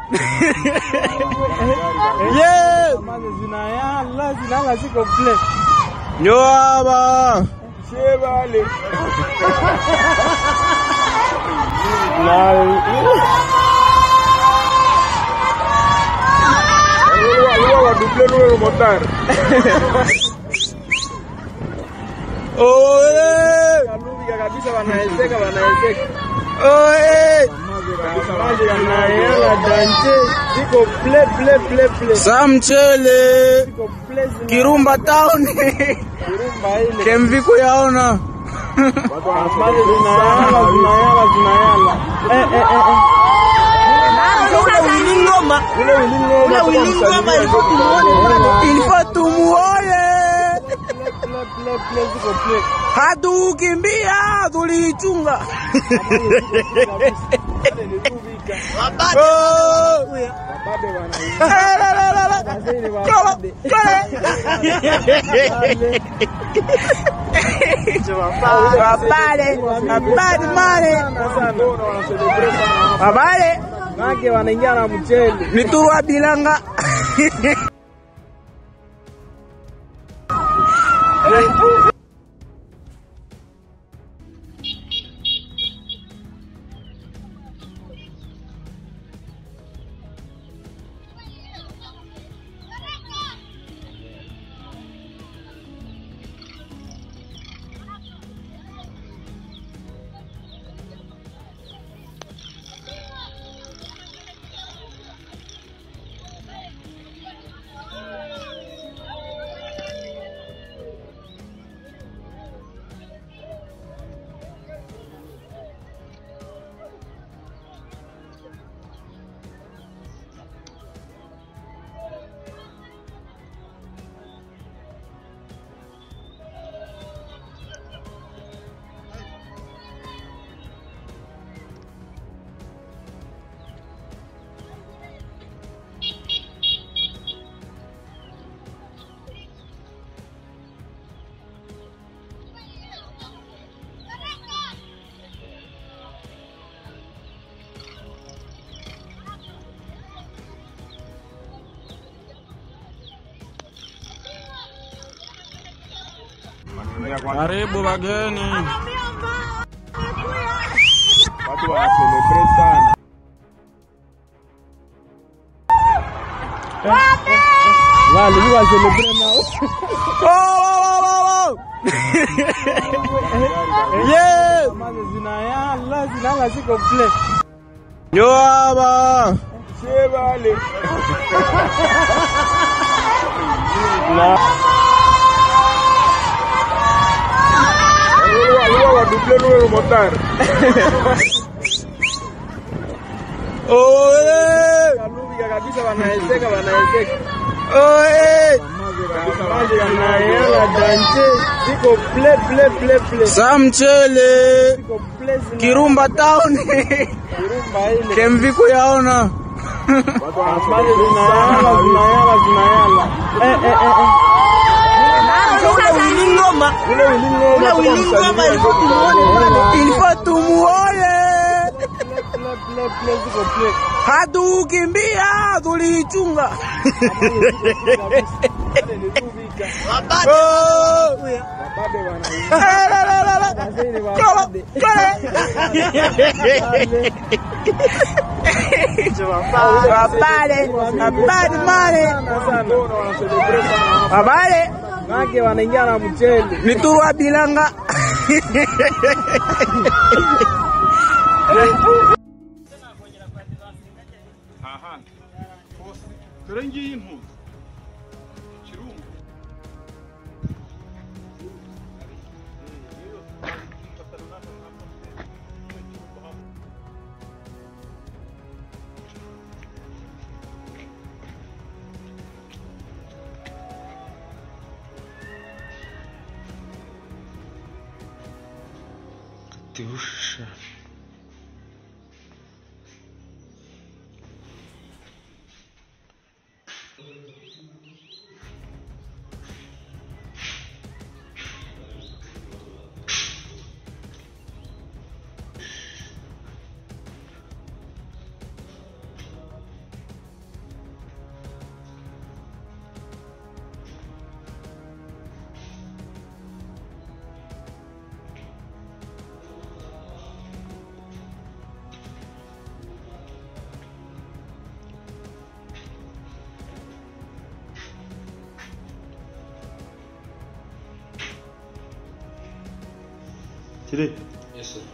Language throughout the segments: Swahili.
Yes. Maji zinayala, zinala ziko play. Njo hapa. Shebale. Oye. Kaluvika kabisa wanaezeka wanaezeka. Oye. Maji yanayala danje. Ziko play play play play. Sa mchele. Ziko play zina- Kirumba town. Kirumba ile. Kemvi kuyaona. Maji zinayala zinayala zinayala. Eh eh eh eh. Ule wilingoma. Ule ulingoma Ule wilingoma ilifo tumuone. Ilifo tumuone. play play play ziko play. Hatukimbia tulichunga. Oh. Babe wana La, la, la, la, la. Wazee wa Kala, babe. kala. Wapale, wapale male. Wapale, Make wanaingia na mchele. ni turwa bilanga. Karibu wageni. Watu wana celebrate sana. Wale ni wa celebrate nao. Oh, oh, oh, oh. Yes. Maji zinayala, zinala ziko play. Njo hapa. Shebale. Oye. Kaluvika kabisa wanaezeka wanaezeka. Oye. Maji yanayala danje. Ziko play play play play. Sa mchele. Ziko play zina- Kirumba town. Kirumba ile. Kemvi kuyaona. Maji zinayala zinayala zinayala. Eh eh eh eh. Ule wilingoma. Ule ulingoma. Ule wilingoma ilifo tumuone. Ilifo tumuone. Play play play ziko play. Hatukimbia tulichunga. Kabisa. Oh. Babe wana La, la, la, la, la. wazee wa Kala, babe. kala. Wapale, wapale male. Wapale, Make wanaingia na mchele. ni turwa bilanga. dore ngiyi impuzu kirungu Katyusha. kiri Yes, sir.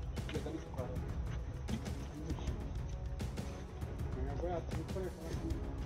Agora,